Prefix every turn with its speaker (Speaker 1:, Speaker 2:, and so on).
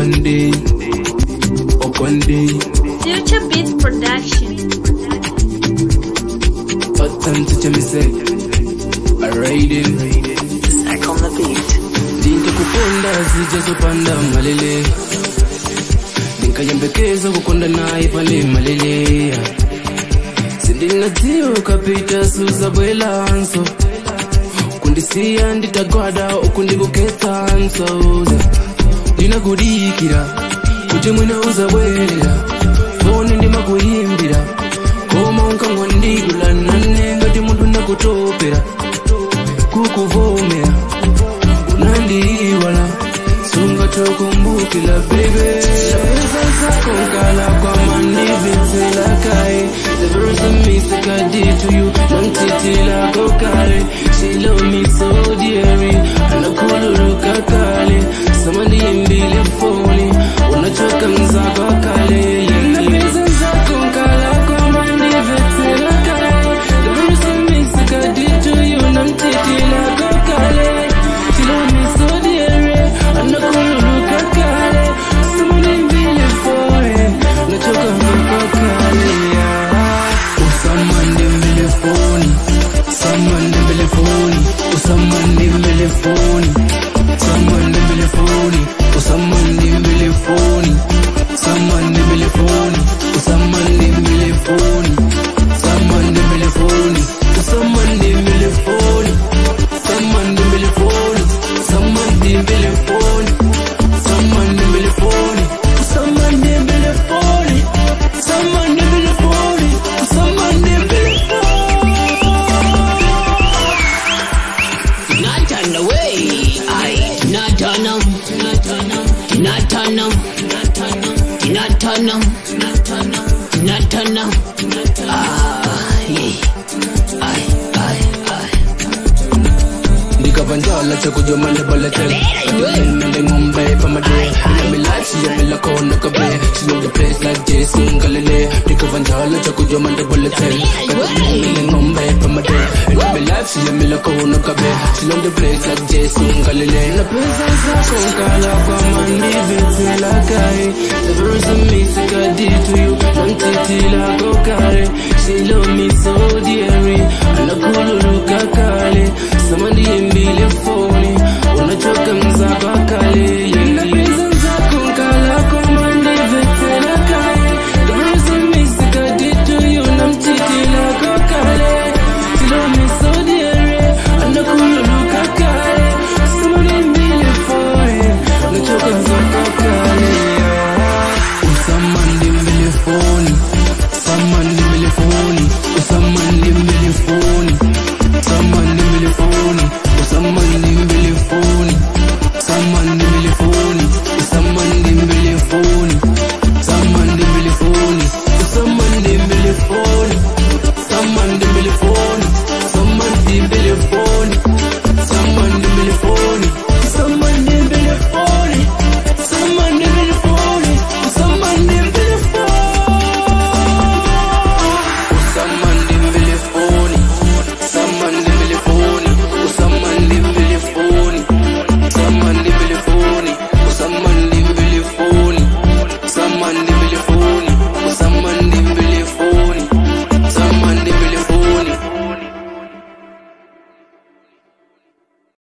Speaker 1: one day, oh one day,
Speaker 2: Future Beats Production.
Speaker 1: authentic me say, alright
Speaker 3: Back on the beat.
Speaker 1: Ndinkakukunda sijazopanda malele Ndinkayembekeza kukonda naye pale malele Sindinadziwa ukapita suza bwelanso Kundisiya nditagwada ukundikuketsa nsauza Ndinakudikira kuti mwina uzabwerera Foni ndimakuyimbira Koma unkangondikula nane ngati munthu nakutopera Kukuvomera unandiiwala sungatokumbukila bebe pesa zako nkala kwama ndivitsela kaye the verse me sick I did to you nantitila kokale she love me so dearly anakululuka kale sama ndiimbile foni unachoka mzako kale na pesa zako nkala kwama ndivitsela kaye the verse me sick I did to you nantitila kokale she love me so dearly anakululuka kale sama ndiimbile foni unachoka mzako kale usamande mbelefoni samande mbelefoni usamande mbelefoni samande mbelefoni usamande mbelefoni samande mbelefoni usamande mbelefoni samande mbelefoni usamande mbelefoni samande mbelefoni samande mbelefoni samande mbelefoni usamande mbelefoni samande mbelefoni usamande mbelefoni
Speaker 4: Not on the way. I not on them. Not on them. Not on them. Not on them. Not on them. Ah, yeah. Aye, aye, aye.
Speaker 1: ndikavanjala chakujomanda balatel mende ngombe pamade ina milachi ya mila kona kabe she know the place like Jason Galilei ndikavanjala chakujomanda balatel mende ngombe pamade ina milachi ya mila kona kabe she know the place like Jason Galilei na pesa zako nkala kwa mandivi tila kai the verse of me sick I did to you nantitila kokare she love me so dearly anakululuka kale sama ndiyimbile